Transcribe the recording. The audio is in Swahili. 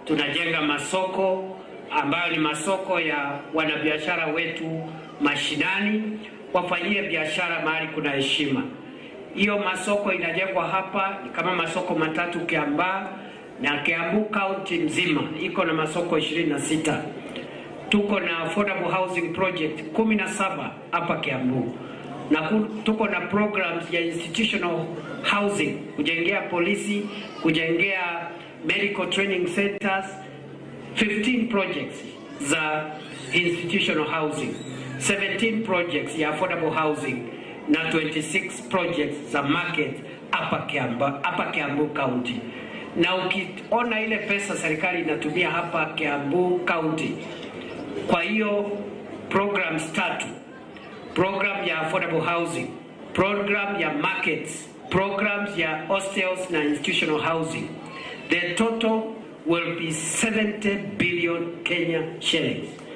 tunajenga masoko ambayo ni masoko ya wanabiashara wetu mashinani, wafanyie biashara mahali kuna heshima. Hiyo masoko inajengwa hapa ni kama masoko matatu Kiambaa na Kiambu County mzima iko na masoko 26. Tuko na affordable housing project 17 hapa Kiambu na ku- tuko na programs ya institutional housing kujengea polisi, kujengea medical training centers 15 projects za institutional housing, 17 projects ya affordable housing na 26 projects za market hapa Kiambu, hapa Kiambu County. Na ukiona ile pesa serikali inatumia hapa Kiambu County, kwa hiyo programs tatu, program ya affordable housing, program ya markets, programs ya hostels na institutional housing, the total will be 70 billion Kenya shillings.